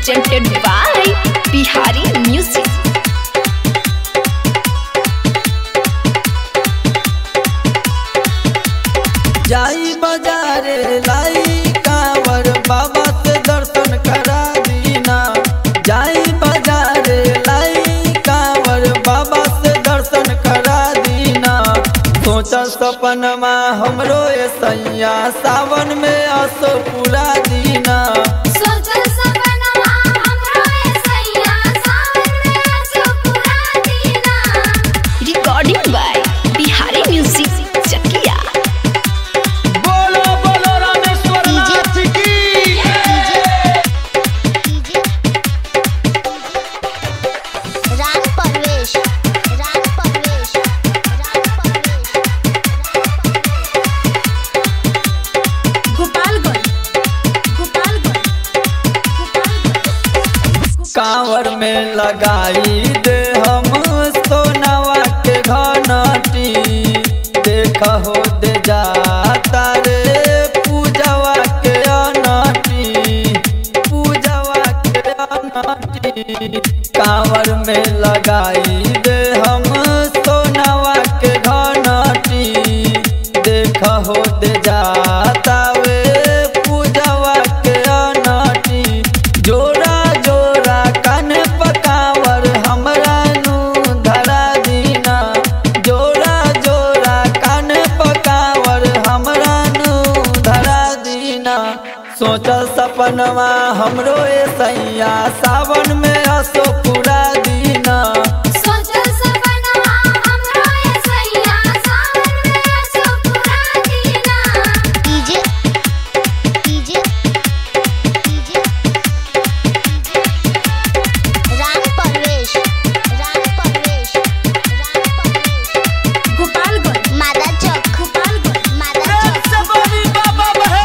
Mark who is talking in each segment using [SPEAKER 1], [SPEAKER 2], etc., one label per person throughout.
[SPEAKER 1] presented by Bihari Music.
[SPEAKER 2] जाई बाजारे लाई कांवर बाबा से दर्शन करा दीना जाई बाजारे लाई कांवर बाबा से दर्शन करा दीना सोचा सपनमा हमरो ए सैया सावन में असो पूरा दीना
[SPEAKER 3] सोचल सपनवा हमरो ए सैया सावन में आसो पूरा दीना
[SPEAKER 1] Recording by Bihari Music Chakia.
[SPEAKER 2] बोलो बोलो रामेश्वर नाथ की
[SPEAKER 4] राग परवेश राग परवेश राग परवेश
[SPEAKER 3] गोपालगंज गोपालगंज गोपालगंज
[SPEAKER 2] कांवर में लगाई दे हम सोनवा के घनटी देख हो दे जाता रे पूजवा के अनटी पूजवा के अनटी कांवर में लगाई दे हम सोनवा के घनटी देख हो दे जाता वे पूजवा के अनटी जोरा जोरा कन पकावर हमरा नु धरा दीना जोरा जोरा कन पकावर हमरा नु धरा दीना सोचल सपनवा हमरो ए सैया सावन में असो पूरा दीना
[SPEAKER 3] सोचल सपनवा हमरो ए सैया सावन में आसो पूरा दीना
[SPEAKER 4] डीजे डीजे डीजे राग परवेश राग परवेश राग परवेश
[SPEAKER 3] गोपालगंज
[SPEAKER 4] मादा चौक
[SPEAKER 3] गोपालगंज
[SPEAKER 4] मादा चौक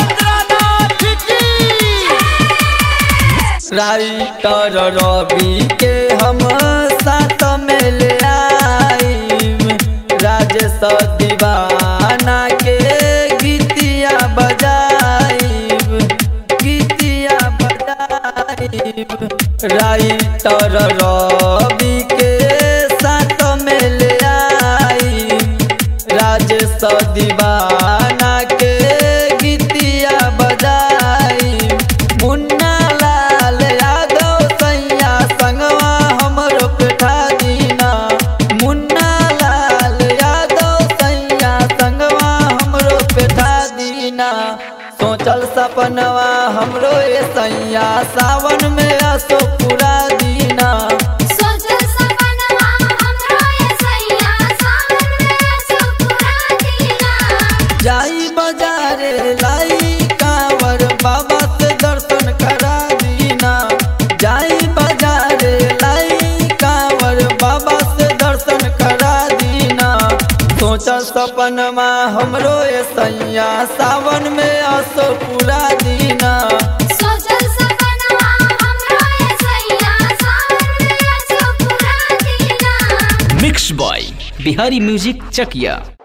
[SPEAKER 2] राइटर रवि के हम साथ में ले आईम राजेश दीवाना के गीतिया बजाइब गीतिया बजाइब राइटर रवि के साथ में ले आईम राजेश दीवाना के गीतिया बजाई मुन्ना लाल यादव सैया संगवा हमरो पेठा दीना मुन्ना लाल यादव सैया संगवा हमरो पेठा दीना सोचल सपनवा हमरो ए सैया सावन में असो पूरा दीना
[SPEAKER 3] सोचल सपनवा हमरो ए सैया सावन में आसो पूरा दीना
[SPEAKER 2] जाई बाजारे लाई कांवर बाबा से दर्शन करा दीना जाई बाजारे लाई कांवर बाबा से दर्शन करा दीना सोचा सपनमा हमरो ए सैया सावन में असो पूरा दीना
[SPEAKER 3] सोचल सपनवा हमरो ए सैया सावन में आसो पूरा दीना
[SPEAKER 5] मिक्स बॉय बिहारी म्यूजिक चकिया